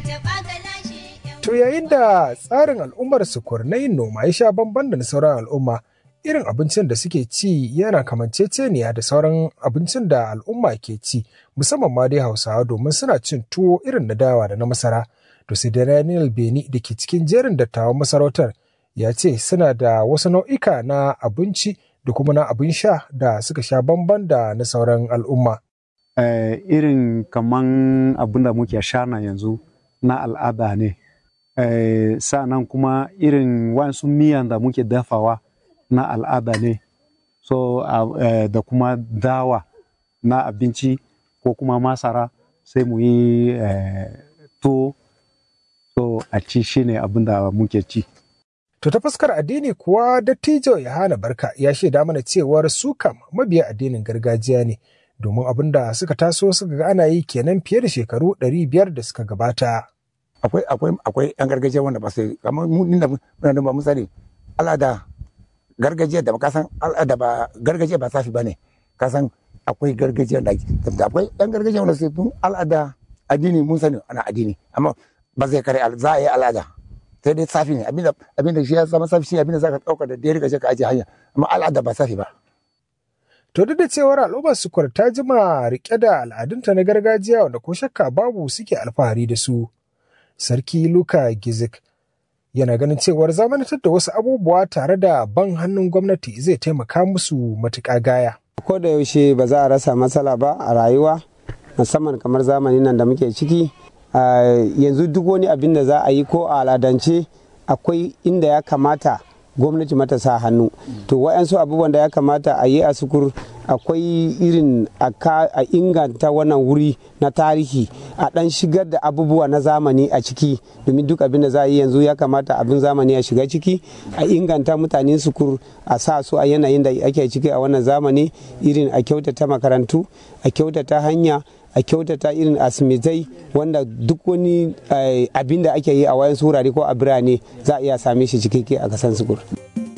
To yayin da tsarin al'ummar sukur na yin noma ya sha bamban da na sauran al'umma, irin abincin da suke ci yana kamanceceniya da sauran abincin da al'umma ke ci, musamman ma dai Hausawa domin suna cin tuwo irin na dawa da na masara. To sai da Daniel Beni da ke cikin jerin dattawan masarautar ya ce suna da wasu nau'ika na abinci da kuma na abin sha da suka sha bamban da na sauran al'umma. Eh, irin kaman abin da muke sha na yanzu na al'ada ne. Eh, sa'annan kuma irin wasu miyan da muke dafawa na al'ada ne. So, eh, da kuma dawa na abinci ko kuma masara sai mu yi eh, tuwo. So, a ci shi ne abin da muke ci. To ta fuskar addini kuwa dattijo Yohana Barka ya shaida mana cewar su kam mabiya addinin gargajiya ne domin abin da suka taso suka ga ana yi kenan fiye da shekaru ɗari biyar da suka gabata. Akwai akwai akwai yan gargajiya wanda ba su kamar mu inda muna da ba mu sani al'ada gargajiya da ka san al'ada ba gargajiya ba safi bane ka san akwai gargajiya da akwai yan gargajiya wanda su al'ada addini mun sani ana addini amma ba zai kare za a yi al'ada sai dai safi ne abinda abinda shi ya zama safi shi abinda zaka dauka da dare ka ka aje hanya amma al'ada ba safi ba To duk da cewar al'ummar sukur ta jima rike da al'adunta na gargajiya wanda ko shakka babu suke alfahari da su. Sarki Luka Gizik yana ganin cewar zamanantar da wasu abubuwa tare da ban hannun gwamnati zai taimaka musu matuƙa gaya. Ko da yaushe ba za a rasa matsala ba a rayuwa musamman kamar zamanin nan da muke ciki yanzu duk wani abin da za a yi ko a aladance akwai inda ya kamata gwamnati mata sa hannu to wa'yansu abubuwan da ya kamata a yi a sukur akwai irin a inganta wannan wuri na tarihi a dan shigar da abubuwa na zamani a ciki domin duk abin da za a yi yanzu ya kamata abin zamani ya shiga ciki a inganta mutanen sukur a sa su a yanayin da ake ciki a wannan zamani irin a kyautata makarantu a kyautata hanya a kyautata irin asimitai wanda duk wani abin da ake yi a wayan wurare ko a birane za a iya same shi cikakke a kasan sukur.